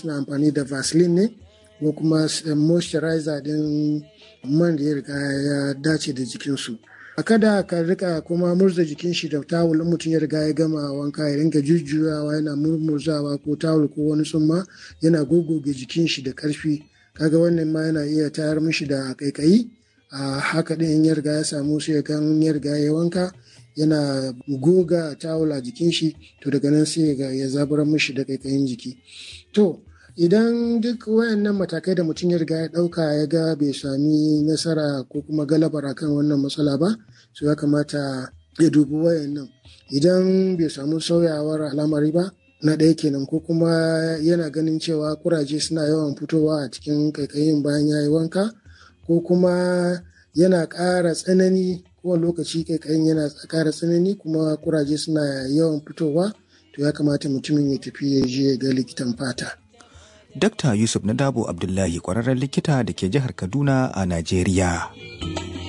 suna amfani da vaseline ne ko kuma moisturizer din man da ya riga ya dace da jikinsu a kada ka rika kuma murza jikin shi da tawul mutum ya riga ya gama wanka ya rinka jujjuyawa yana murmurzawa ko tawul ko wani summa yana gogoge jikin shi da karfi kaga wannan ma yana iya tayar mishi da kaikayi a haka din in ya riga ya samu sai kan ya riga ya wanka yana goga tawul a jikin shi to daga nan sai ya zaburar mishi da kaikayin jiki to idan duk wayannan matakai da mutum ya riga ya ɗauka ya ga bai sami nasara ko kuma galabar akan wannan matsala ba so ya kamata ya dubi wayannan idan bai samu sauyawar al'amari ba na ɗaya kenan ko kuma yana ganin cewa kuraje suna yawan fitowa a cikin kaikayin bayan ya yi wanka ko kuma yana ƙara tsanani kowane lokaci kaikayin yana ƙara tsanani kuma kuraje suna yawan fitowa to ya kamata mutumin ya tafi ya je ga likitan fata. Dr. Yusuf Nadabo Abdullahi ƙwararren likita da ke jihar Kaduna a Najeriya.